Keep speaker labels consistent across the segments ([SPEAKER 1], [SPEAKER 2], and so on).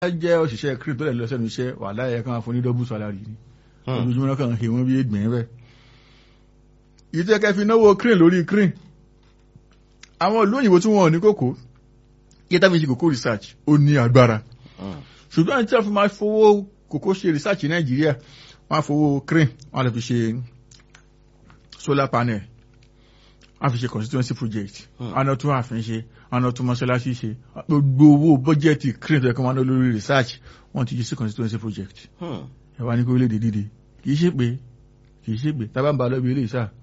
[SPEAKER 1] jẹ́ òṣìṣẹ́ crane tó lè lọ sẹ́nu iṣẹ́ wàhálà ẹ̀ kan fún ní double salary ni ojoojúmọ́ náà kàn ń he wọ́n bí ègbìn bẹ́ẹ̀. yìí tẹ́ kẹ́ fi náwó crane lórí crane àwọn ìlú òyìnbó tí wọ́n ò ní kókó yẹ tá fi ṣe kókó research ó ní agbára ṣùgbọ́n tí wọ́n fi máa fowó kókó ṣe research ní nàìjíríà wọ́n á fowó crane wọ́n á lọ fi ṣe solar panel wọ́n á fi ṣe constituency project wọ́n á tún àfin ṣe wọ́n á tún mọ́ṣáláṣí ṣe gbogbo owó bọ́jẹ́tì crane tó yẹ kó máa ná lórí research wọ́n ti jí sí constituency project ẹ wá ní kó léde dídì kì í ṣe pé kì í ṣe pé tábà ń ba lọ́bi ilé ìṣá.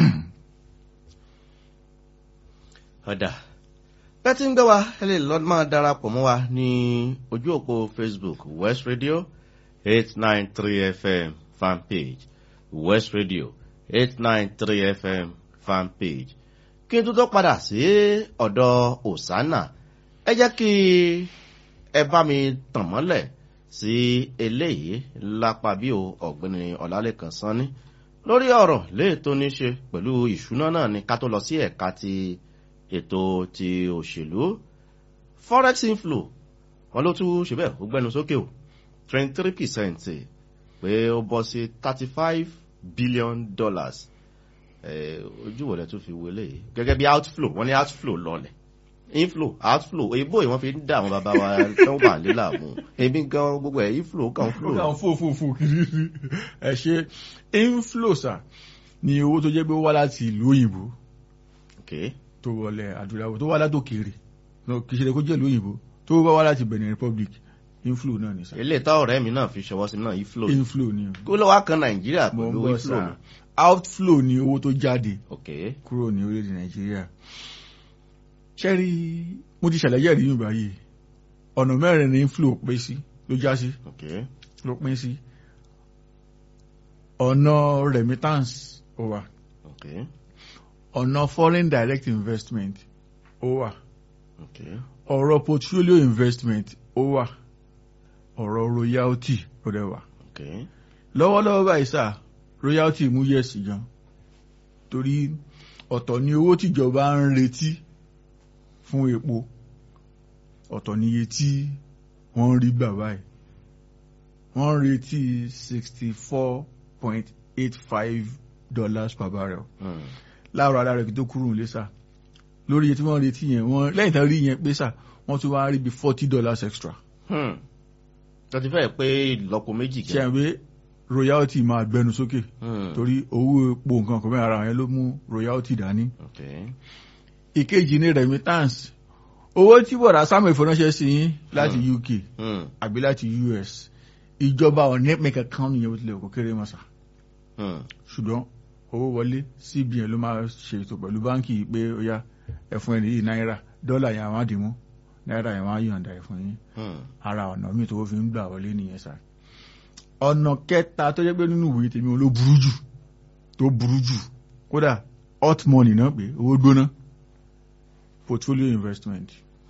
[SPEAKER 2] ọ̀dà bẹ́ẹ̀ tí ń gbé wa ẹ lè lọ máa darapọ̀ mọ́ wa ní ojú òpó facebook west radio eight nine three fm fan page west radio eight nine three fm fan page kí n tó tó padà sí ọ̀dọ̀ osana ẹ jẹ́ kí ẹ bá mi tàn mọ́lẹ̀ sí eléyìí lápá bí o ọ̀gbẹ́ni ọ̀làlẹ́kan sanni lórí ọ̀rọ̀ léè tó ní ṣe pẹ̀lú ìṣúná náà ni ká tó lọ sí ẹ̀ka ti ètò ti òṣèlú forex inflow wọn ló tún ṣe bẹ́ẹ̀ ó gbẹ́nu sókè o twenty three percent pé ó bọ́ sí thirty five billion dollars ojú wo lẹ tún fi wọlé yìí gẹ́gẹ́ bí outflow wọ́n ní outflow lọlẹ̀ inflow outflow èyíbó yìí wọ́n fi ń dá àwọn bàbá wa tó wà nílà mú ebi gan gbogbo ẹ̀ inflow kan flow.
[SPEAKER 1] ó kàn fò fò fò kiri ẹ ṣe inflow sà ni owó tó jẹ́ pé ó wá láti ìlú òyìnbó tó wọlé adúláwọ̀ tó wá látòkèrè kì í ṣe kó jẹ́ ìlú òyìnbó tó wá wá láti benin republic inflow náà ni sà.
[SPEAKER 2] ilé ìta ọ̀rẹ́ mi náà fi ṣọwọ́ sí náà inflow.
[SPEAKER 1] inflow ni.
[SPEAKER 2] kó ló wá kan nàìjíríà pẹ̀lú inflow ni.
[SPEAKER 1] outflow ni owó tó jáde
[SPEAKER 2] okay.
[SPEAKER 1] kúrò ní orílẹ̀-èdè nàìjíríà ṣẹ́rí mo ti ṣàlàyé ẹ̀rí yìí báyìí ọ̀nà mẹ́rin ní inflow pín sí ló já sí ló pín sí ọ̀nà remittance ó wà ọ̀nà foreign direct investment ó wà ọ̀rọ̀ portfolio investment ó wà ọ̀rọ̀ royalty ó dẹ̀ wà lọ́wọ́lọ́wọ́ báyìí sá royalty mú yẹ̀sì gan torí ọ̀tọ̀ ni owó tìjọba ń retí fún epo ọ̀tọ̀ níye tí wọ́n ń rí gbà báyìí wọ́n ń retí sixty four point eight five dollars per barrel láàárọ̀ ara rẹ̀ kí tó kúrò nílé sá lórí iye tí wọ́n ń retí yẹn wọ́n lẹ́yìn tán rí yẹn pé sá wọ́n tún wá rí bí forty dollars extra.
[SPEAKER 2] tó ti fẹ́ pé ìlọ́po méjì
[SPEAKER 1] ṣe é pé royalty máa gbẹnu sókè torí owó epo nǹkan kan mẹ́rin ara yẹn ló mú royalty dání. ìkejì ní remittance owó tí bọ̀dá samuel fọnáṣẹ́ sí yín láti uk àbí láti us ìjọba ọ̀nẹ́pẹ̀ kankan nìyẹn bó tilẹ̀ kó kéré mọ́sà ṣùgbọ́n owó wọlé cbn ló máa ṣètò pẹ̀lú báńkì pé ó yá ẹ̀fún ẹni yìí náírà dọ́là yẹn àwọn àdìmú náírà yẹn wọ́n á yọ̀ǹda ẹ̀fún yín ara ọ̀nà míì tó fi ń gbà wọlé nìyẹn sá ọ̀nà kẹta tó jẹ́ pé nínú ìwé tèmi ló burú jù tó burú jù kódà hot money náà pé owó gbóná portfolio investment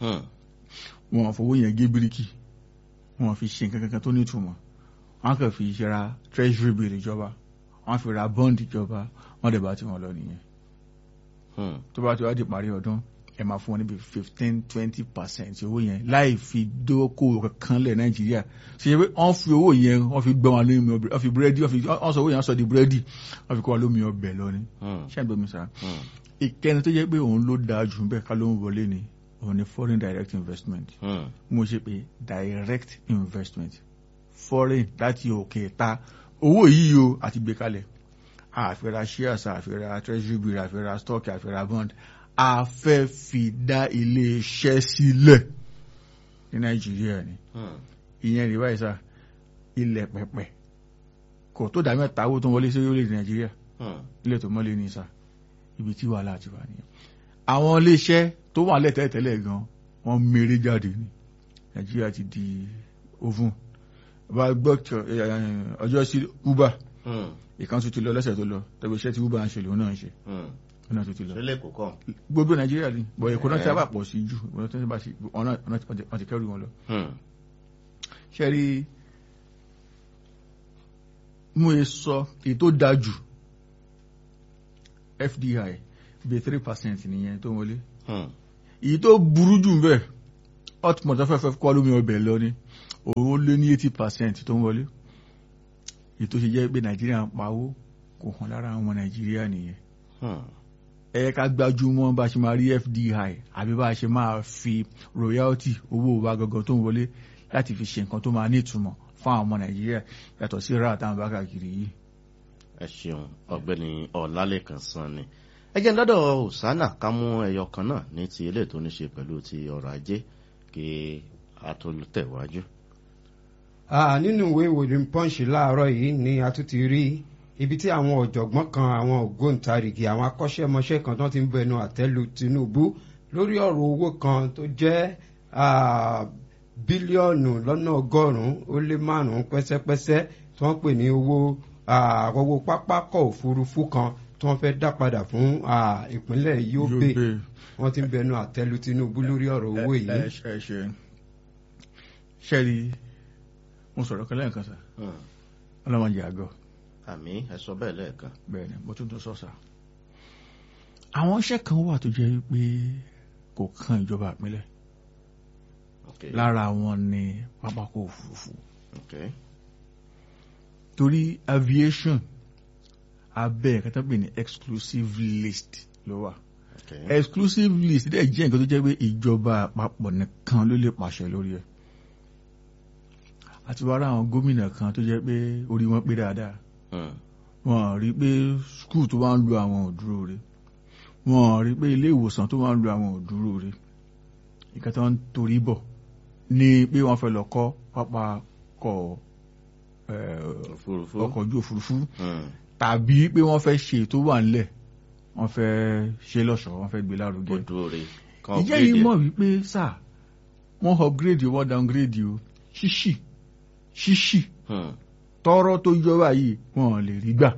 [SPEAKER 1] wọn fowó yẹn gé bíríkì wọn fi ṣe nǹkan kankan tó nítumọ̀ wọn kàn fi ṣe ra treasury bill ìjọba wọn fi ra bond ìjọba wọn dẹ̀ bá tí wọn lọ nìyẹn tó bá ti wá di parí ọdún ẹ máa fún wọn níbi fifteen twenty percent owó yẹn láì fi dókòwò kankan lẹ̀ nàìjíríà ṣe ṣe pé wọ́n fi owó yẹn wọ́n fi gbọ́n wọn lómi ọbẹ̀ wọ́n fi búrẹ́dì wọ́n sọ owó yẹn wọ́n sọ di búrẹ́dì wọ́n fi kọ́ wọn lómi ọbẹ̀ lọ ni ṣé ẹ̀ gbọ́mi sá ìkẹni tó jẹ́ pé òun ló dáa jù bẹ́ẹ̀ ká ló ń wọlé ni òun ni foreign direct investment mo ṣe pé direct investment foreign láti òkè ta owó yìí o àti gbé kalẹ̀ àfẹ́ra shares àfẹ́ra treasury bill àfẹ́ra stock àfẹ́ra bond a fẹ́ fi dá ilé iṣẹ́ sílẹ̀ ní nàìjíríà ni ìyẹn rí báyìí sá ilẹ̀ pẹ̀pẹ̀ kò tó dá mẹ́ta owó tó ń wọlé sí orílẹ̀-èdè nàìjíríà ilé tó mọ́lé ní sá ibi tí wàhálà ti wà nìyẹn àwọn ilé iṣẹ́ tó wà lẹ́tẹ̀ẹ́tẹ̀lẹ̀ gan wọ́n mèrè jáde ní nàìjíríà ti di oven bá gbọ́ ọjọ́ sí uber ìkan tún ti lọ lẹ́sẹ̀ tó lọ tẹ̀wé iṣẹ́ tí uber ń ṣe lòun náà ń ṣe ọ̀nà tó ti lọ.
[SPEAKER 2] ṣẹlẹ̀ kò kàn.
[SPEAKER 1] gbogbo nàìjíríà ni bọ̀ èkó náà ti sábà pọ̀ sí jù ọ̀nà tó ti bá sí ọ̀nà wọn ti kẹ́rù wọn lọ. ṣe rí mú e sọ èyí tó dáa jù fdi bíi three percent nìyẹn tó wọlé. èyí tó burú jù bẹ́ẹ̀ hotmart afẹ́fẹ́ kọ́ lómi ọbẹ̀ lọ ni owó lé ní eighty percent tó ń wọlé ètò ṣe jẹ́ pé nàìjíríà ń pawó kò hàn lára àwọn nàìjíríà nìyẹn ẹ yẹ ká gbájúmọ́ bá a ṣe máa rí fdi àbí bá a ṣe máa fi royalty owó wa gangan tó ń wọlé láti fi ṣe nǹkan tó máa ní ìtumọ̀ fún àwọn ọmọ nàìjíríà yàtọ̀ sí ra àtàwọn bá kàkiri yìí.
[SPEAKER 2] ẹ ṣeun ọ̀gbẹ́ni ọlálẹ́kan sanni ẹ jẹ́ lọ́dọ̀ ọ̀sánà ká mú ẹyọ kan náà ní ti ilé tó ní ṣe pẹ̀lú ti ọrọ̀ ajé kí a tó tẹ̀wájú.
[SPEAKER 3] nínú ìwé ìròyìn punch láàárọ̀ yìí ni a tún ti rí ibi tí àwọn ọ̀jọ̀gbọ́n kan àwọn ògbóǹtarìgì àwọn akọ́ṣẹ́mọṣẹ́ kan tó ti ń bẹnu àtẹ́lu tinubu lórí ọ̀rọ̀ owó kan tó jẹ́ bílíọ̀nù lọ́nà ọgọ́rùn-ún ó lé márùn-ún pẹ́sẹ́pẹ́sẹ́ tí wọ́n pè ní owó owó pápákọ̀ òfurufú kan tí wọ́n fẹ́ dá padà fún ìpínlẹ̀ yobe wọ́n ti ń bẹnu àtẹ́lu tinubu lórí ọ̀rọ̀ owó yìí.
[SPEAKER 1] ẹ ṣe ṣe ṣẹ́ẹ̀rì mo sọ̀rọ̀ kan lẹ́ẹ̀kan sá ọlọ́mọdé àgọ́
[SPEAKER 2] àmì ẹ sọ bẹ́ẹ̀ lẹ́ẹ̀kan.
[SPEAKER 1] bẹ́ẹ̀ ni mo tún tún sọ́sà. àwọn iṣẹ́ kan wà tó jẹ́ pé kò kan ìjọba ìpínlẹ̀ lára wọn ni pápákọ̀ òfurufú torí aviation abẹ́ ẹ̀ka tó pè ní exclusive list ló wà exclusive list dẹ̀ jẹ́ nǹkan tó jẹ́ pé ìjọba àpapọ̀ nìkan ló lè pàṣẹ lórí ẹ̀ àti wàrà àwọn gómìnà kan tó jẹ́ pé orí wọn pé dáadáa wọn rí pé skul tó wá ń lo àwọn òdúró rẹ̀ wọn rí pé ilé ìwòsàn tó wá ń lo àwọn òdúró rẹ̀ ìkan tó ń torí bọ̀ ní pé wọ́n fẹ́ lọ kọ́ pápákọ̀ ọkọ̀ ojú òfurufú tàbí pé wọ́n fẹ́ ṣe tó wà ńlẹ̀ wọ́n fẹ́ ṣe lọ́ṣọ̀ọ́ wọ́n fẹ́ gbé lárugẹ. ìjẹ́ yìí mọ̀ wípé sáà wọ́n upgrade wọ́n downgrade o ṣíṣì ṣíṣì tọrọ tó jọba yìí wọn lè rí gbà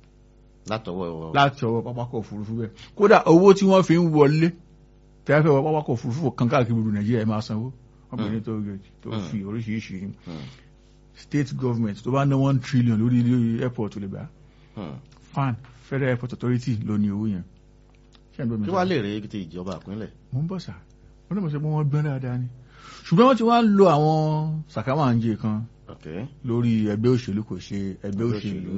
[SPEAKER 1] láti ọwọ́ pápákọ̀ òfurufú bẹ́ẹ̀ kódà owó tí wọ́n fi ń wọlé tí wọ́n fẹ́ wọ pápákọ̀ òfurufú kan káàkiri gbogbo nàìjíríà ẹ máa sanwó wọ́n pè ní tó tó fi oríṣiríṣi state government tó bá ná one trillion lórí ilé airport lè gbà fan federal airport authority ló ní owó yẹn.
[SPEAKER 2] kí wàá lè rí ti ìjọba ìpínlẹ̀.
[SPEAKER 1] mo ń bọ̀ sá wọ́n náà mọ̀ sí pé wọ́n gbọ́n dáadáa ni ṣùgbọ́n wọ́n ti wá lo àwọn sàkámàǹjẹ kan lórí ẹgbẹ́ òṣèlú kò ṣe ẹgbẹ́ òṣèlú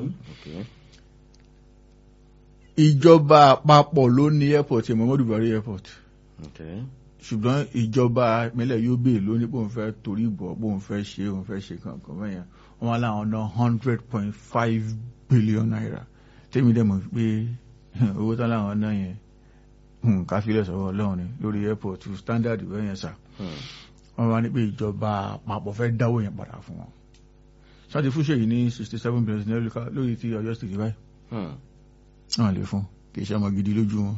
[SPEAKER 1] ìjọba àpapọ̀ ló ní airport Muhammadu Buhari airport ṣùgbọ́n ìjọba ìpínlẹ̀ Yobe ló ní bóun fẹ́ torí bọ̀ bóun fẹ́ ṣe òun fẹ́ ṣe kankan mẹ́yàn wọ́n wá láwọn ná hundred point five billion naira tèmi dẹ̀ mọ̀ pé owó tán láwọn ná yẹn káfílẹ̀ sọ̀rọ̀ ọlọ́run ni lórí airport standard bẹ́yẹn sà wọ́n wá ní pé ìjọba àpapọ̀ fẹ́ dáwó yẹn padà fún wọn sáti fún ṣèyí ní sixty seven billion lórí ti Ọ̀yọ́ state báyìí wọ́n lè fún kì í ṣe ọmọ gidi lójú wọn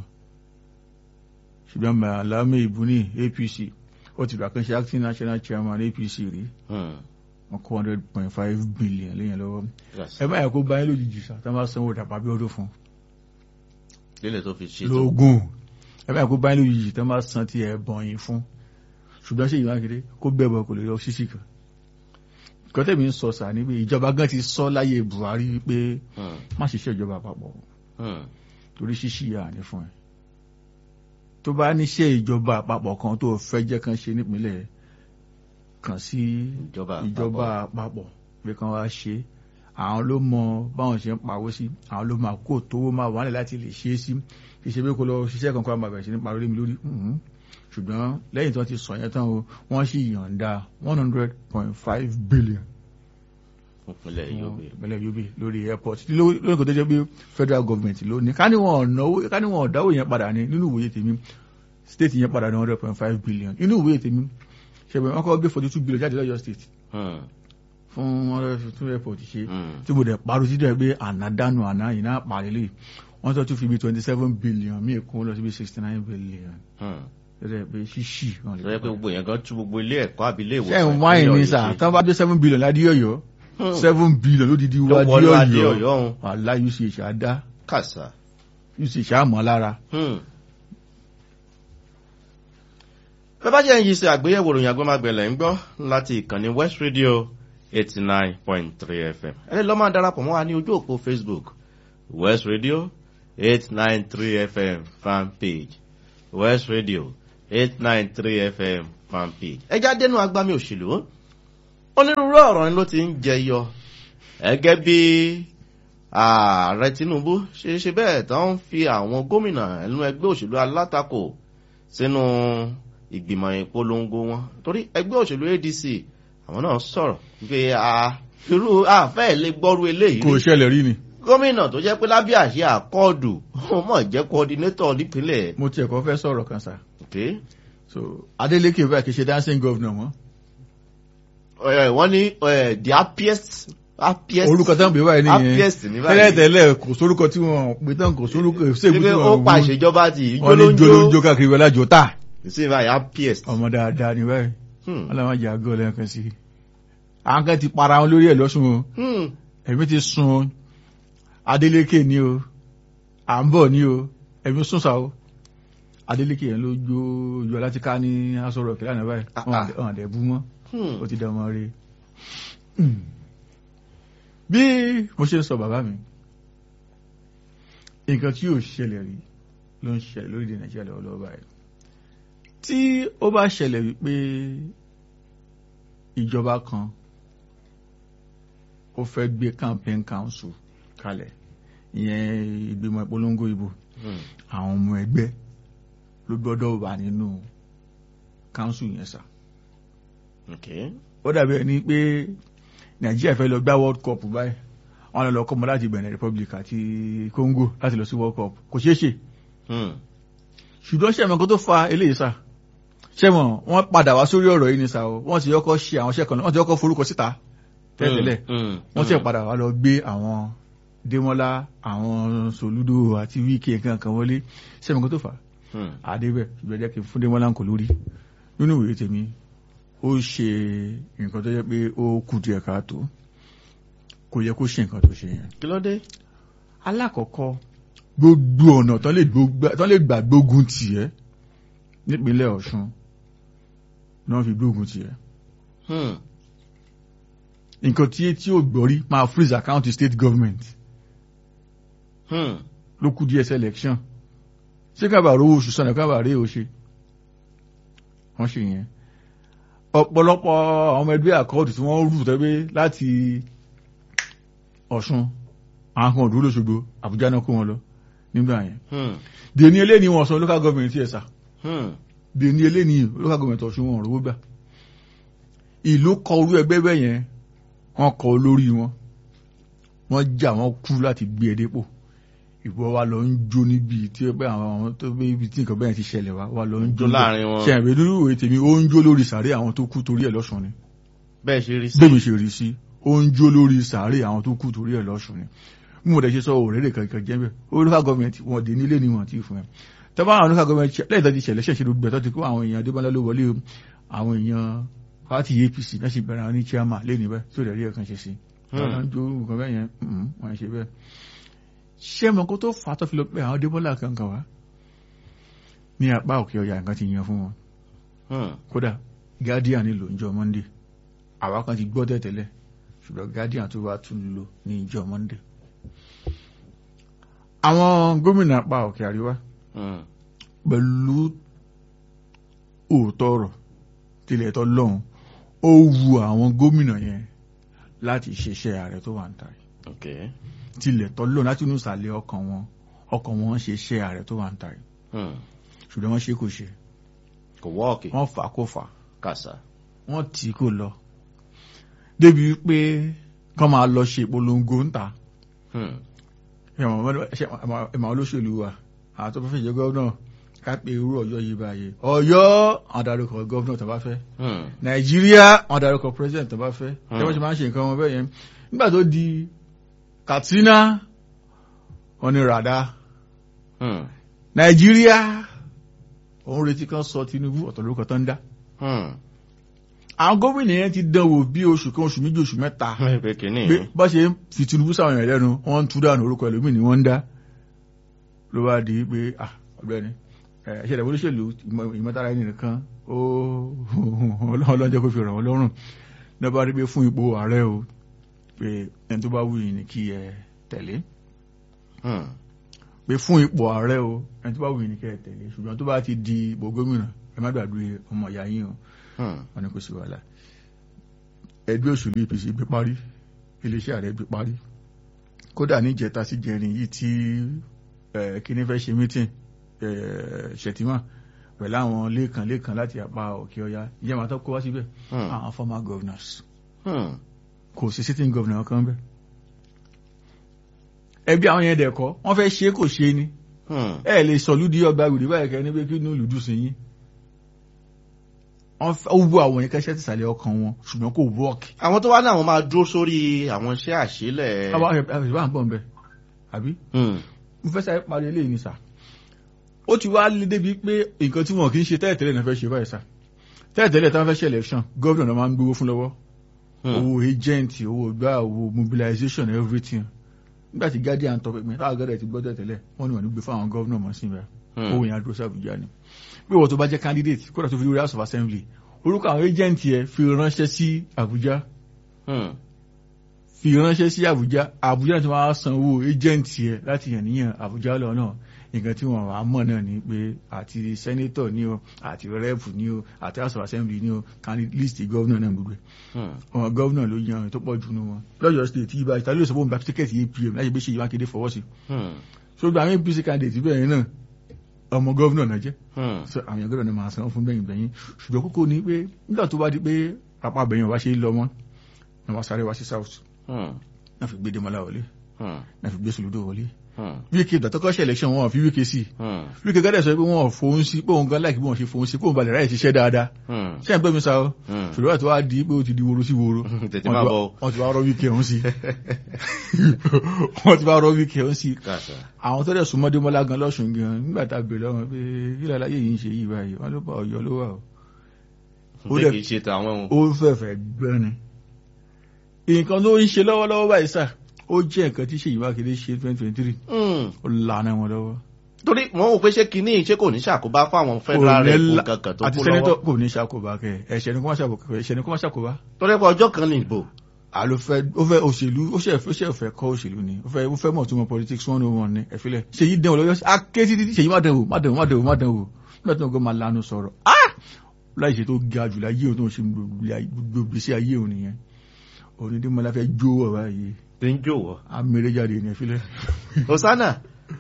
[SPEAKER 1] ṣùgbọ́n Malami Ibuni APC ó ti gbà kan ṣe acting national chairman APC rí wọn kó hundred point five billion lẹ́yìn lọ́wọ́ ẹ báyìí kó báyìí lójijì sá tá a máa sanwó dàpọ̀ bí ọdún fún.
[SPEAKER 2] lílẹ̀ tó fi ṣètò
[SPEAKER 1] lógún ẹ báyìí kó báyìí lójijì tá a máa san ti ẹ̀ bọ̀yìn fún ṣùgbọ́n ṣe ìwà kéde kó bẹ̀bọ̀ kò lè lọ ṣíṣì kan kọ́tẹ́mi ń sọ sà ní pé ìjọba gan ti sọ láyé Buhari pé má ṣiṣẹ́ ìjọba àpapọ̀ torí ṣíṣì yà ní fún ẹ tó bá níṣẹ́ ìjọba àpapọ̀ kan tó fẹ́ jẹ́ kan ṣe nípínlẹ̀ kan sí ìjọba àpapọ̀ pé kan wá ṣe àwọn ló mọ báwọn ṣe ń pawó sí àwọn ló máa kó tówó máa wà nílẹ̀ láti lè ṣe é sí kì í ṣe pé kó lọ ṣiṣẹ́ kankan àmọ́ àbẹ̀ṣe nípa lórí mi lórí ṣùgbọ́n lẹ́yìn tí wọ́n ti sọ yẹn tán o wọ́n sì yọ̀ǹda one hundred point five billion.
[SPEAKER 2] ìpínlẹ̀ Yobe
[SPEAKER 1] ìpínlẹ̀ Yobe lórí airport lórí kò tó jẹ́ pé federal government ló ní ká ní wọn ọ̀nàwó ká ní wọn ọ̀dáwó yẹn padà ní nínú ìwòye tèmi state yẹn padà ní one hundred point five billion nínú ìwòye tèmi ṣẹ̀bẹ̀ wọn kọ́ gbé forty two billion jáde lọ́yọ̀ state fún one hundred fifty two airport ṣe tí mo dẹ̀ parọ́ sí dẹ̀ pé àná dánù àná yìí náà pàrẹ́lẹ̀ wọ́n tó tún fi bí twenty seven billion míì kún lọ sí bí sixty nine billion rẹ pé ṣíṣì.
[SPEAKER 2] sọ pé gbogbo yẹn gan tú gbogbo ilé ẹ̀kọ́ àbí ilé ìwòsàn.
[SPEAKER 1] ṣé ń wáyé ní sà tán bá dé seven billion ládé ọ̀yọ́ seven billion ló di di wá dé ọ̀yọ́ wàhálà uch àdá
[SPEAKER 2] kàṣà
[SPEAKER 1] uch àmọ́ lára.
[SPEAKER 2] bẹ́ẹ̀ bá jẹ́ ń yí sí àgbéyẹ̀wò ròyìn agbọ́mágbẹ̀lẹ̀ ń gbọ́ láti ìkànnì West Radio eighty nine point three FM ẹ lọ́ máa darapọ̀ mọ́ wa ní ojú òpó Facebook West Radio eight nine three FM fan page West Radio eight nine three fm fanpage. ẹ já dénú agbami òṣèlú onírúurú ọ̀rọ̀ ni ló ti ń jẹyọ gẹ́gẹ́ bí ààrẹ tinubu ṣe ṣe bẹ́ẹ̀ tó ń fi àwọn gómìnà ẹnu ẹgbẹ́ òṣèlú alátakò sínú ìgbìmọ̀ ìpolongo wọn torí ẹgbẹ́ òṣèlú adc àwọn náà sọ̀rọ̀ pé irú àfẹ́ lè gbọ́rú eléyìí
[SPEAKER 1] kò ṣẹlẹ̀ rí ni.
[SPEAKER 2] gómìnà tó jẹ́ pé lábẹ́ àṣẹ àkọọ́dù ó mọ̀ jẹ́ coordinator nípínlẹ̀.
[SPEAKER 1] mo tiẹ̀ kọ́ fẹ́ sọ̀rọ̀ kan sá.
[SPEAKER 2] okay
[SPEAKER 1] so adeleke bá kì í ṣe dancing governor mọ́.
[SPEAKER 2] wọ́n ní the happiest happiest
[SPEAKER 1] orúkọ tán pè báyìí nìyẹn
[SPEAKER 2] happiest ní báyìí
[SPEAKER 1] tẹ́lẹ̀ tẹ́lẹ̀ kò sórúkọ tí wọ́n pè tán kò sórúkọ ṣéèkù tí
[SPEAKER 2] ó
[SPEAKER 1] wọ́n
[SPEAKER 2] pa ìṣèjọba ti
[SPEAKER 1] wọ́n ní jolóńjó káàkiri wọlé àjò tà.
[SPEAKER 2] sí báyìí happiest.
[SPEAKER 1] ọmọ dáadáa ni báyìí wọ́n làwọn jà gọ́ lẹ́ẹ̀kan sí i àwọn kan ti para wọn lórí ẹ̀ lọ́sùn o ẹ̀mí ti sun adeleke ni o à ń bọ̀ ni o ẹ̀mí sún sa o adeleke yẹn ló jó yọ láti ká ní asọ̀rọ̀ kìlá náà báyìí wọn àdẹ̀ bú mọ́ ó ti dán ọmọ rí bí mo ṣe ń sọ bàbá mi nǹkan tí yóò ṣẹlẹ̀ rí ló ń ṣẹlẹ̀ lórílẹ̀ nàìjíríà lọ́wọ́lọ́wọ́ báyìí tí ó bá ṣẹlẹ̀ wípé ìjọba kan ó fẹ́ gbé campaign council kalẹ̀ ìyẹn ìgbìmọ̀ ìpolongo ìbò àwọn ọmọ ẹgbẹ́ ló gbọ́dọ̀ wà nínú council yẹn sà. ó dàbí ẹni pé nàìjíríà fẹ́ lọ gbá world cup báyìí wọ́n lọ lọ kọ́ mọ́ láti benin republic àti congo láti lọ sí world cup kò ṣeé ṣe. ṣùgbọ́n ṣẹ̀mọ̀ kan tó fa eléyìí sà ṣẹ̀mọ̀ wọ́n padà wá sórí ọ̀rọ̀ yìí ni sà o wọ́n ti yọkọ̀ ṣe àwọn ṣẹ́kan wọ́n ti yọkọ̀ forúkọ síta tẹ́lẹ̀ wọ́n ti padà wá lọ gbé àwọn démọ́lá àwọn sòlúdò àti wíkì nǹkan kan wọlé ṣẹ̀mọ̀ kan tó fà á àdébẹ̀ ṣùgbọ́n jẹ́ kí n fún démọ́lá kò lórí nínú ìwé tèmi ó ṣe nǹkan tó yẹ pé ó kù díẹ̀ káàtó kò yẹ kó ṣe nǹkan tó ṣe yẹn.
[SPEAKER 2] kí ló dé.
[SPEAKER 1] alákọ̀ọ́kọ́ gbogbo ọ̀nà tán lè gbà gbógun tiẹ̀ nípínlẹ̀ ọ̀ṣun náà fi gbógun tiẹ̀. nǹkan tí tí ò gbọ́rí máa freeze account state government ló kù díẹ̀ selection ṣé kábà rówó oṣù sọ̀nà kábà rí o ṣe wọ́n ṣe yẹn ọ̀pọ̀lọpọ̀ àwọn ọmọ ẹgbẹ́ àkọọ́dù tí wọ́n rú tẹ́gbẹ́ láti ọ̀ṣun àwọn kan òdúró lóṣogbo àbújá náà kó wọn lọ nígbà yẹn dèní eléyìí wọn sọ local government ẹ̀ sà dèní eléyìí local government ọ̀ṣun wọn rówó gbà ìlú kọ orú ẹgbẹ́ bẹ́ẹ̀ yẹn wọ́n kọ olórí wọn wọ́n jà wọ́n kú láti gbé ẹ dépò ìwọ wa lọ ń jó níbi tí ó bẹ àwọn àwọn tó bẹ ibi tí nǹkan bẹ́ẹ̀ ti ṣẹlẹ̀ wa wa lọ ń jó
[SPEAKER 2] láàrin wọn
[SPEAKER 1] ṣe àbẹ dúró ìwé tèmi ó ń jó lórí sàárè àwọn tó kú torí ẹ̀ lọ́sùn ni
[SPEAKER 2] bẹ́ẹ̀ ṣe rí sí
[SPEAKER 1] bẹ́ẹ̀ mi ṣe rí sí ó ń jó lórí sàárè àwọn tó kú torí ẹ̀ lọ́sùn ni bí mo dẹ̀ ṣe sọ òrèrè kankan jẹ́ bẹ́ẹ̀ ó local government wọn dé nílé ni wọn ti fún ẹ tọ́ba àwọn local government lẹ́yìn tó ti ṣẹlẹ̀ ṣẹ̀ṣẹ̀ gbogbo ẹ̀ tó ti kó àwọn èèyàn adébọ́lá ló wọlé àwọn èèyàn pàtì apc náà sì bẹ̀rẹ̀ àwọn ní chairman lé níbẹ̀ tó dẹ̀ rí ẹ̀kan ṣe sí wọn ń jó nǹkan bẹ́ẹ̀ yẹn wọn ṣe bẹ́ẹ̀ ṣé mọ kó tó fà á tó fi lọ pé àwọn débọ́là kankan wá ní apá òkè ọjà nǹkan ti yan fún wọn kódà guardian ní lò níjọ́ monday àwa kan ti gbọ́ tẹ̀tẹ̀lẹ̀ ṣùgbọ́n guardian tó wá tún lò ní ìjọ́ monday. àwọn gómìnà apá òkè àríwá pẹ̀lú òótọ́ ọ̀rọ̀ tilẹ̀ tọ́ lọ́hùn ó wu àwọn gómìnà yẹn láti ṣiṣẹ́ ààrẹ tó wà ń ta yìí tilẹ̀ tọ́lọ́ láti inú ìsàlẹ̀ ọkàn wọn ọkàn wọn ṣe iṣẹ́ ààrẹ tó wà ń ta yìí ṣùgbọ́n wọ́n ṣe kò ṣe
[SPEAKER 2] kò wọ́ọ̀kì
[SPEAKER 1] wọ́n fà kó fà
[SPEAKER 2] kàṣà
[SPEAKER 1] wọ́n tì kò lọ débi pé kọ́ máa lọ ṣe ìpolongo ń ta ẹ̀mọ̀ olóṣèlú wa àwọn tó fẹ́ jẹ́ gọ́vnà ká pé irú ọ̀yọ́ yìí báyìí ọ̀yọ́ àwọn darúkọ gọ́vnà tó bá fẹ́ nàìjíríà àwọn darúkọ president tó bá fẹ́ ẹ wọ́n ṣe máa ń ṣe nǹkan wọn bẹ́ẹ̀ yẹn nígbà tó di katsina wọn ni rada nàìjíríà òun retí kan sọ tinubu ọ̀tọ̀ lórúkọ tó ń dá àwọn gómìnà yẹn ti dán wò bí oṣù kan oṣù méjì oṣù mẹ́ta pé bá ṣe ń fi tinubu sáwọn èèyàn lẹ́nu wọ́n ń tú dànù orúkọ ẹlòmíì ni wọ́n ń dá ló bá di pé ọ̀gbẹ́ni ẹ̀ṣẹ̀ ìdàgbò olóṣèlú ìmọ̀tara ẹni nìkan ó ọlọ́jọ́ kó fi ràn wọ́n lọ́rùn náà bá rí pé fún ipò ààrẹ o pé ẹni tó bá wù yín ni kí ẹ tẹ̀lé pé fún ipò ààrẹ o ẹni tó bá wù yín ni kí ẹ tẹ̀lé ṣùgbọ́n tó bá ti di ipò gómìnà ẹ má gbàgbé ọmọ ìyá yín o wọn ni kò sí wàhálà ẹgbẹ́ òṣèlú apc gbé parí iléeṣẹ́ ààrẹ gbé parí kódà ní ìjẹta sí jẹrin yìí tí kíní fẹ́ ṣe mítìn ṣètìmọ̀ pẹ̀lú àwọn lẹ́ẹ̀kan lẹ́ẹ̀kan láti apá òkè ọya ìyá màá tó kó wá síbẹ̀ àwọn former governors kò sí sitting governor kan bẹ́ẹ̀ ẹbí àwọn yẹn dẹ̀kọ́ wọ́n fẹ́ ṣe kò ṣe ni ẹ lè sọ lúdí ọgbà gbèrè báyìí kẹ́ ní pé kí inú lùdú sí yín wọ́n fẹ́ wú àwọn yẹn kẹ́sẹ́ tìsàlẹ̀ ọkàn wọn ṣùgbọ́n kò wọ́ọ̀kì.
[SPEAKER 2] àwọn tó wá ní àwọn máa dúró sórí àwọn iṣẹ́ àṣìlẹ̀.
[SPEAKER 1] àwọn àṣìbá ń bọ̀ ń bẹ̀ àbí. mo fẹ́ sáré parí eléyìí ní sà. ó ti wá lé débi pé nǹkan tí wọn kì í ṣe tẹ́lẹ̀tẹ́lẹ̀ náà fẹ́ ṣe báyìí sà. tẹ́lẹ̀tẹ́lẹ̀ tí wọ́n fẹ́ ṣe election gómìnà náà máa ń gbowó fún lọ́wọ́. owó agent owó gbá owó mobilization everything. nígbà tí guardian tọ́ pé táwọn gẹ́gẹ́ ti gbọ́dọ̀ tẹ́lẹ̀ wọ́n ní wọ́n ní gbé fáwọn gómìnà mọ́ sí ibẹ̀ owó yẹn adúró sí Àbújá ni pé wọ́n tó bá jẹ́ candidate kódà tó fi lórí house of assembly orúkọ àwọn agent yẹn fi ránṣẹ́ sí Àbújá fi ránṣẹ́ sí Àbújá Àbújá ti máa san owó agent yẹn láti yàn níyàn Àbújá lọ náà nǹkan tí wọ́n wàá mọ̀ náà ni pé àti senator ni o àti rep ni o àti house of assembly ni o candidate list governor náà gbogbo ọmọ governor ló yan tó pọ̀ jù nù wọn lọ́yọ̀ state yìí báyìí tàbí ló sọ fún mi gba tíkẹ́ẹ̀tì apm láti gbé ṣe ìwà kéde fọwọ́ sí so gba àwọn apc candidate bẹ́ẹ̀ náà ọmọ gọ́vnà náà jẹ́ so àwọn èèyàn gbọ́dọ̀ ní máa san fún bẹ́yìn bẹ́yìn ṣùgbọ́n kókó ni pé nígbà tó bá di pé apá bẹ̀yìn wá ṣe lọ mọ́ ní wọ́n sáré wá sí south náà fi gbé Démọ́lá wọlé náà fi gbé Soludo wọlé wíkẹ́ ìgbà tó kọ́ ṣe election wọn fi wíkẹ́ sí wíkẹ́ gádẹ̀ sọ pé wọ́n fòun sí pé òun gan láìkí bí wọ́n ṣe fòun sí pé òun balẹ̀ ráyè ṣiṣẹ́ dáadáa ṣé ẹ̀ ń pẹ́ mi sa ọ́ ṣùgbọ́n àti wá di pé ó ti di woro sí woro wọ́n ti wá rọ́ wíkẹ́ ọ̀hún sí wọ́n ti wá rọ́ wíkẹ́ ọ̀hún sí àwọn tó dẹ̀ súnmọ́ Démọ́lá gan lọ́sùn gan nígbà tá a bèèrè lọ́wọ́ pé kí lálá yìí ń ṣe yìí báyìí wọ́n ló bá Ọ̀yọ́ ló wà ó fẹ́fẹ́ gbẹ́ni nǹkan tó ń ṣe lọ́wọ́lọ́wọ́ báyìí sáà ó jẹ́ nǹkan tí Ṣèyí Mákindé ṣe twenty twenty three ó lànà wọn lọ́wọ́.
[SPEAKER 2] torí wọn ò pé ṣé kinní ṣé kò ní ṣàkóbá fún àwọn federal rep kankan tó kó lọ́wọ́.
[SPEAKER 1] àti sẹ́nẹ́tọ̀ kò ní ṣàkóbá kẹ ẹ̀ṣẹ̀ ni kò má ṣàkóbá ẹ̀ṣẹ̀ ni kò má ṣàkóbá.
[SPEAKER 2] torí pé ọjọ́ kan ní ìbò.
[SPEAKER 1] àló fẹ́ ó fẹ́ òṣèlú ó ṣe ó ṣe fẹ́ kọ́ òṣèlú ni ó fẹ́ ó fẹ́ mọ̀ tó mọ politics one oh one ni ẹ̀fílẹ̀ Ṣèyí dẹ̀wò lọ́yọ́ aké títí Ṣèyí má dẹ̀wò má dẹ̀wò má dẹ̀wò má dẹ̀wò nígbà tí wọn gbọ́ máa lanu sọ̀rọ̀ láì ṣe tó ga jù láyé òun tó ń ṣe gbogbo sí ayé òun nìyẹn òun ni Démọ́lá fẹ́ jó ọ̀rọ̀ ayé
[SPEAKER 2] tí ń jòwọ́.
[SPEAKER 1] a mèrè jáde ní ẹ̀fílẹ̀.
[SPEAKER 2] hosanna.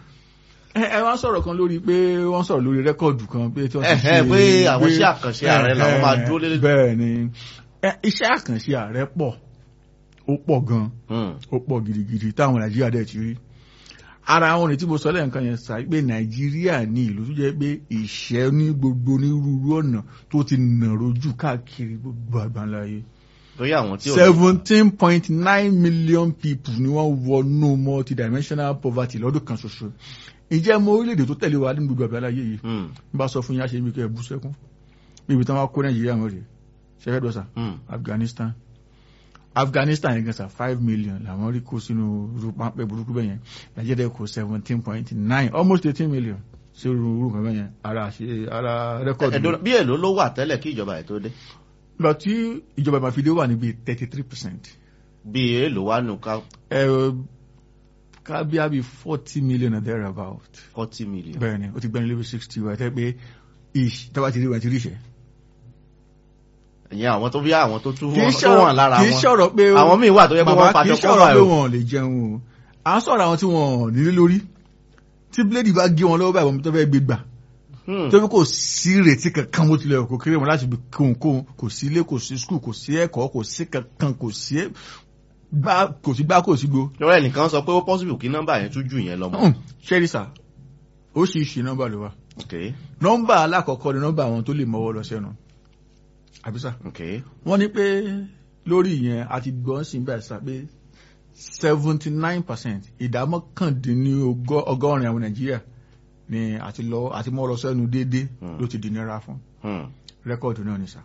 [SPEAKER 1] ẹ wá sọ̀rọ̀ kan lórí pé wọ́n sọ̀rọ̀ lórí rẹ́kọ̀dù kan pé tí wọ́n ti
[SPEAKER 2] ṣe pé àwọn iṣẹ́ àkànṣe ààrẹ làwọn máa dúró lé.
[SPEAKER 1] bẹ́ẹ̀ ni iṣẹ́ àkànṣe ààrẹ pọ̀ ó pọ̀ gan ó pọ̀ gidigidi táwọn nàìjíríà dẹ̀ ti rí ara àwọn ní tí mo sọ lẹ́ẹ̀kan yẹn sá pé nàìjíríà ní ìlú tó jẹ́ pé ìṣẹ́ ní gbogbo onírúurú ọ̀nà tó ti nàró jù káàkiri gbogbo àgbáńláyé
[SPEAKER 2] lórí àwọn tí ó
[SPEAKER 1] seventeen point nine million people ni wọ́n wọnú multidimensional poverty lọ́dún kan ṣoṣo ìjẹ́ mọ orílẹ̀-èdè tó tẹ̀lé wa ní gbogbo àgbáyé yìí n bá sọ fún yín àṣẹ mi kẹ́ ẹ̀ bú sẹ́kún níbi tí wọ́n kó nàìjíríà mọ́ rè ṣẹ́fẹ́ dọ́sà afghanistan afghanistan yẹn gan sa five million làwọn rí kó sínú irú pápẹ́ burúkú bẹ́ẹ̀ yẹn nàìjíríà kó seventeen point nine almost eighteen million sí irú irú kan bẹ́ẹ̀ yẹn ara ṣe ara rẹ́kọ̀dù.
[SPEAKER 2] bí èlò ló wà tẹ́lẹ̀ kí ìjọba ẹ̀ tó dé
[SPEAKER 1] lọ tí ìjọba ìmàfidé wà níbi thirty three percent.
[SPEAKER 2] bí èèlò wà nù ká.
[SPEAKER 1] ẹ ká bí a bí forty million or there about.
[SPEAKER 2] forty million.
[SPEAKER 1] bẹ́ẹ̀ni o ti gbẹ́ni lébi sixty wa tẹ́ pé ish tọ́ba ti rí wọn ti rí iṣẹ́.
[SPEAKER 2] ìyẹn àwọn tó bí àwọn tó tún wọn lára wọn
[SPEAKER 1] kì í sọ̀rọ̀ pé
[SPEAKER 2] àwọn míì wà tó yẹ pé wọ́n fàṣọ kọ́
[SPEAKER 1] báyìí. kì í sọ̀rọ̀ pé wọn lè jẹun o à ń sọ̀rọ̀ àwọn tí wọn nílé lórí tí bíléèdì bá gé wọn lọ́wọ́ báyìí wọn tó fẹ́ gbé gbà tóbi kò sí ìrètí kankan bó tilẹ̀ kò kéré wọn láti bí kóhunkóhun kò sí ilé kò sí skul kò sí ẹ̀kọ́ kò sí kankan kò sí gbá kò sí gbá kò sí gbó.
[SPEAKER 2] lọ́wọ́ ẹnìkan sọ pé ó possible kí nọ́mbà yẹn tún jù yẹn lọ mọ́.
[SPEAKER 1] ṣẹ́rí sà oríṣiríṣi nọ́mbà ló wà. nọ́mbà alákọ̀ọ́kọ́ ni nọ́mbà àwọn tó lè mọ́wọ́ lọ sẹ́nu. àbísà. wọ́n ní pé lórí yẹn a ti gbọ́ sí bẹ́ẹ̀ sá pé seventy nine percent ìdá mọ́kàndínlọ́gọ́rin àwọn nàìjíríà ni àti lọ àti mọ́ lọ sẹ́nu déédé ló ti di nira fún rẹ́kọ̀dù náà ni sà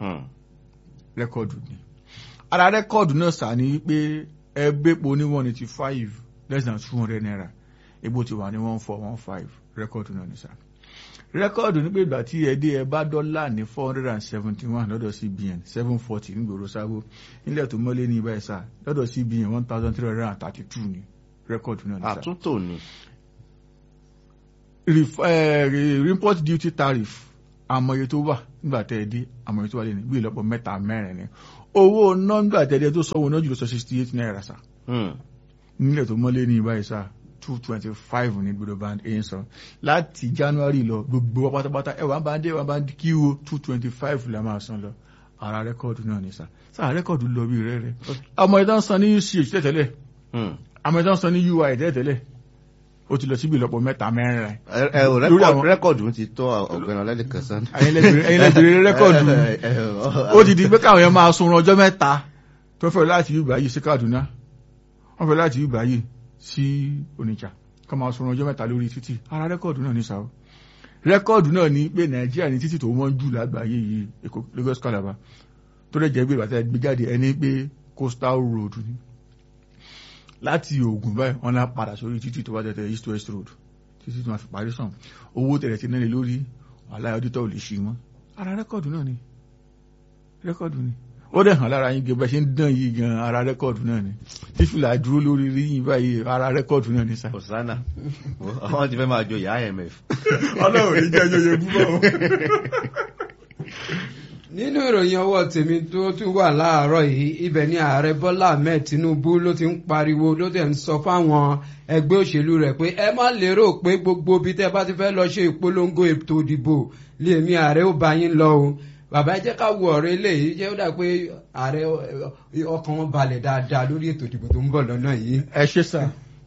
[SPEAKER 1] rẹ́kọ̀dù ni ara rẹ́kọ̀dù náà sà ni pé ẹgbẹ́po ní one eighty five less than two hundred naira egbò ti wà ní one four one five rẹ́kọ̀dù náà ni sà rẹ́kọ̀dù ní pé ìgbà tí ẹ dé ẹ bá dọ́là ní four hundred and seventy one lọ́dọ̀ CBN seven forty nígboro sábó nílẹ̀ tó mọ́lé ní ibà ẹ̀sà lọ́dọ̀ CBN one thousand three hundred and thirty two ni rẹ́kọ̀dù náà ni sà.
[SPEAKER 2] àtúntò ni
[SPEAKER 1] uh, import duty tariff àmọye tó wà nígbà tẹ́ ẹ dé àmọye tó wà lẹ́nu bí ìlọ́pọ̀ mẹ́ta mẹ́rin ni owó náà nígbà tẹ́ ẹ dé tó sọ owó náà jùlọ sọ sixty eight naira sa nílẹ̀ tó mọ́lé ní ìbáyìí sa two twenty five ní gbọdọ̀ bá ń sọ láti january lọ gbogbo wa pátápátá ẹ wà bá ń dé wà bá ń kí o two twenty five la máa san lọ ara rẹ́kọ̀dù náà ní sa sáà rẹ́kọ̀dù lọ bí rẹ́rẹ́ ọmọ ìdán san ní uch tẹ́tẹ́lẹ̀ ọmọ ìdán san ní ui tẹ́tẹ́lẹ̀ ó ti lọ síbi ìlọ́pọ̀ mẹ́ta mẹ́rin rẹ̀.
[SPEAKER 2] ẹ ò rẹ́kọ̀dù ti tó ọ̀gbẹ́ni ọlẹ́dẹ̀kan sán.
[SPEAKER 1] ẹ̀yin lẹ́bìrì rẹ́kọ̀dù ó ti di pé káwọn yẹn máa sunrun ọjọ́ mẹ́ta tó fẹ́ láti Yorùbá yìí sí Kaduna wọ́n fẹ́ láti Yorùbá yìí sí Onitsha ká máa sunrun ọjọ́ mẹ́ta lórí títì ara rẹ́kọ̀dù náà ní sáwọ́ rẹ́kọ̀dù náà ní pé Nàìjíríà ní títì tó wọ́n jù lágbàáyé yìí Èkó Lagos Calabar tó dẹ̀ jẹ́ pé ìbàtà gbé jáde ẹni pé coastal road ni láti Ògùn báyìí wọ́n náà padà sórí títì tó bá tẹ̀tẹ̀ east west road títí tó máa fi parí sàn owó tẹ̀lẹ̀ ti náà lórí wàhálà ọdítọ̀ ò lè ṣe mọ́ ara rẹ́kọ̀dù náà ni rẹ́kọ̀dù ni ó dẹ̀ hàn lára yín gẹ́gẹ́ bá ṣe ń dán yìí gan ara rẹ́kọ̀dù náà ni fífìlà dúró lórí rí yín báyìí ara rẹ́kọ̀dù náà ni sá.
[SPEAKER 2] Hosanna àwọn ti fẹ́ máa jo ìyá IMF.
[SPEAKER 1] ọlọ́run ní jẹ́ yóyè búbọ̀ o.
[SPEAKER 3] nínú ìròyìn ọwọ́ tèmi tó tún wà láàárọ̀ yìí ibẹ̀ ni ààrẹ bọ́lá ahmed tinubu ló ti ń pariwo ló dẹ̀ ń sọ fáwọn ẹgbẹ́ òṣèlú rẹ̀ pé ẹ má lérò pé gbogbo ibi tẹ́ bá ti fẹ́ lọ ṣe ìpolongo ètò ìdìbò lèmi ààrẹ ó bá yín lọ o bàbá ẹ jẹ́ ká wo ọ̀rọ̀ eléyìí jẹ́ ó dà pé ààrẹ ọkàn wọn balẹ̀ dáadáa lórí ètò ìdìbò tó ń bọ̀ lọ́nà yìí.
[SPEAKER 1] ẹ ṣe sá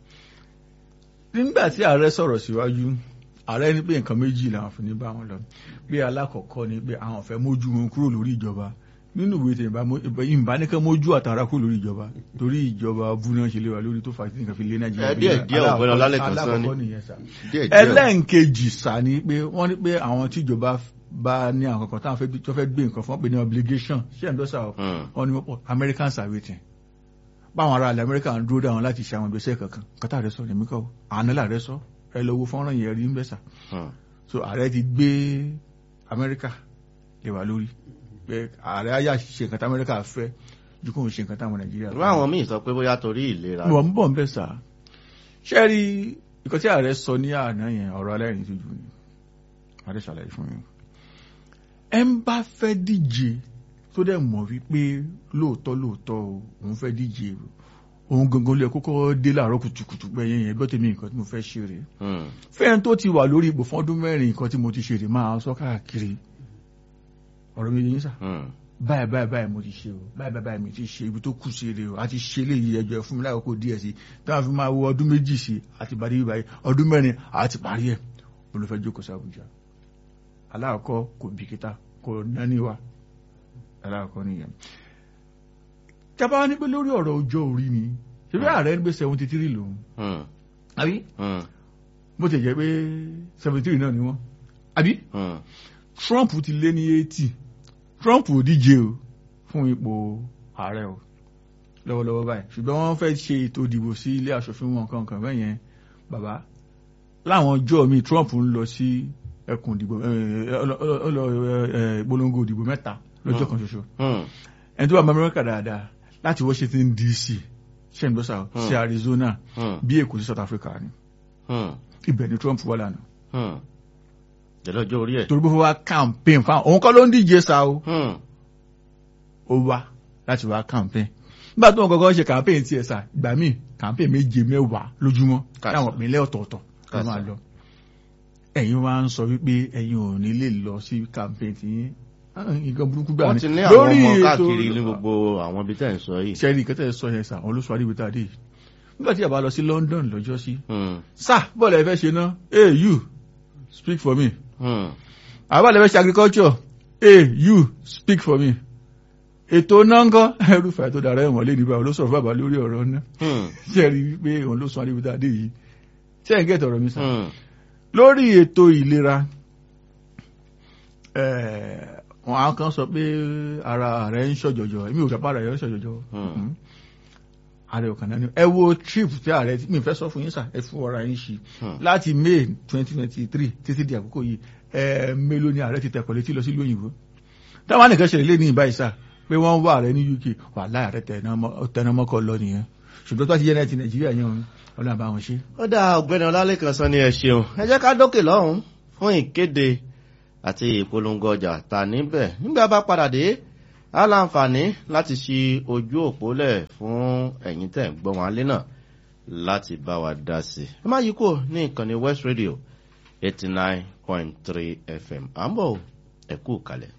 [SPEAKER 1] nígbà tí ààrẹ sọ̀rọ̀ síwájú ààrẹ ní pé nǹkan méjì làwọn fi ní bá wọn lọ pé alákọ̀ọ́kọ́ ni pé àwọn fẹ́ mójú wọn kúrò lórí ìjọba nínú ìwé tẹ̀ ìbá ní kẹ́ mójú àtàrà kúrò lórí ìjọba torí ìjọba bú náà ṣe lé wa lórí tó fà sí nǹkan fi lé nàìjíríà
[SPEAKER 2] díẹ̀ díẹ̀ ọ̀gbẹ́ni ọlálẹ̀ kan sọ ni
[SPEAKER 1] ẹlẹ́ǹkejì sá ni pé wọ́n ní pé àwọn tíjọba bá ní àwọn kankan táwọn tó fẹ́ gbé nǹkan fún wọn pé ní obligation ṣé ẹ̀ ń dọ́sà wọn ni wọ́n pọ̀ Americans are waiting báwọn ará ilẹ̀ America ń dúró dáwọn láti ṣe àwọn ìgbésẹ̀ kankan kátà rẹ sọ ní mí kọ́ àná làrẹ sọ ẹ lọ wo fọ́nrán yẹn rí ń bẹ́sà so ààrẹ ti gbé amẹ́ríkà lè wà lórí pé ààrẹ ayá ṣe nǹkan tí amẹ́ríkà fẹ́ ju kóun ṣe nǹkan táwọn nàìjíríà
[SPEAKER 2] fẹ́. àwọn míì sọ pé bóyá torí ìlera.
[SPEAKER 1] wọ́n ń bọ̀ ń bẹ́sà ṣé rí nǹkan tí ààrẹ sọ ní àná yẹn ọ̀rọ̀ alẹ́rìn tó jù ní ààrẹ ṣàlàyé fún yín ẹ ń bá fẹ́ díje tó dẹ̀ mọ̀ wípé lóòótọ́ lóòótọ́ òun fẹ́ díje òun gangan lè kókó dé láàárọ̀ kùtùkùtù gbẹ̀yìn yẹn gbọ́tẹ̀ mi nǹkan tí mo fẹ́ ṣe rèé fẹ́ẹ̀n tó ti wà lórí ipò fún ọdún mẹ́rin nǹkan tí mo ti ṣe rèé máa sọ káàkiri ọ̀rọ̀ mi yín sà báyìí báyìí báyìí mo ti ṣe o báyìí báyìí báyìí mi ti ṣe ibi tó kù sí rèé o àti ṣe léyìí ẹjọ́ fún mi lákòókò díẹ̀ sí táwọn fi máa wo ọdún méjì sí àti parí báyìí ọdún mẹ́rin àti parí ẹ̀ mo ló fẹ́ jókòó sí Àbújá aláàkọ́ kò bìkítà kò nání wa aláàkọ́ nìyẹn jábá ní pé lórí ọ̀rọ̀ ọjọ́ orí ni ṣebí ààrẹ ń gbé seventy three lòun àbí bó ti jẹ́ pé seventy three náà ni wọ́n àbí Trump ti lé ní eighty Trump ò díje o fún ipò ààrẹ o lọ́wọ́lọ́wọ́ báyìí ṣùgbọ́n wọ́n fẹ́ ṣe ètò ìdìbò sí ilé aṣòfin wọn kankan bẹ́ẹ̀ yẹn bàbá láwọn ọjọ́ mi Trump ń lọ sí ẹkùn ìdìbò ìpolongo ìdìbò mẹ́ta lọ́jọ́ kan ṣoṣo ẹni tó bá Amẹ́ríkà dáadáa láti Washington DC ṣẹ́ńdọ́sà sí Arizona bí Èkó sí South Africa ni ibẹ̀ ni Trump wà lánàá.
[SPEAKER 2] jẹ́lọ́jọ́ orí ẹ̀.
[SPEAKER 1] torí bó fẹ́ wá campaign fáwọn òun kọ́ ló ń díje sa o ó wá láti wá campaign nígbà tó wọn kọ́kọ́ ṣe campaign tiẹ̀ sà ìgbà míì campaign méje mẹ́wàá lójúmọ́ láwọn ìpínlẹ̀ ọ̀tọ̀ọ̀tọ̀ ló máa lọ ẹ̀yin wá ń sọ wípé ẹ̀yin ò ní lè lọ sí campaign tiyín nǹkan burúkú gbà
[SPEAKER 2] wọ́n ti ní àwọn ọmọ káàkiri ní gbogbo àwọn ibi tẹ́ ń sọ yìí.
[SPEAKER 1] sẹ́rí nǹkan tẹ́ ẹ sọ yẹn sà àwọn olóṣù àdìbò tá a dé yìí nígbà tí a bá lọ sí London lọ́jọ́ sí. sà bọ́ọ̀lù ẹ fẹ́ ṣe ná hey you speak for me. àbá lè fẹ́ ṣe agriculture hey you speak for me. ètò náà ń kọ́ ẹrúfẹ́ tó dára ẹ̀wọ̀n lé níbà olóṣọ̀rọ̀ bàbá lórí ọ̀rọ̀ náà. sẹ́rí wípé òun ló sọ àdìbò tá a dé yìí sẹ́yìn gẹ̀ẹ́tì ọ̀rọ̀ mi sà. lórí ètò ìlera wọn á kan sọ pé ara rẹ ń ṣọjọjọ èmi ò kápá rẹ ń ṣọjọjọ ààrẹ ọkàn náà ni ẹ wo trip tí ààrẹ mi fẹ́ sọ fún yín sà ẹ fún ọ̀rọ̀ yín ṣí láti may twenty twenty three títí di àkókò yìí ẹ mélòó ni ààrẹ ti tẹ̀kọ̀ létí lọ sí ìlú òyìnbó táwọn nìkan ṣẹlẹ̀ lé ní ìbáyìí sà pé wọ́n wá ààrẹ ní UK wà láì ààrẹ tẹnumọ́kọ lọ nìyẹn ṣùgbọ́n tó ti yẹ náà ti Nàìjíríà yẹn ọlọ́run bá wọn ṣe.
[SPEAKER 2] ó dá ọ̀gbẹ́ni Ọlálékan sọ ní ẹ ṣeun ẹ jẹ́ ká dókè lọ́hùn-ún fún ìkéde àti ìpolongo ọjà ta níbẹ̀ nígbà bá padà dé á láǹfààní láti ṣí ojú òpó lẹ̀ fún ẹ̀yin tẹ̀ ń gbọ́ wọn alẹ́ náà láti bá wa dá sí i. ẹ má yí kò ní ìkànnì west radio eighty nine point three fm à ń bọ̀ ẹ kú kalẹ̀.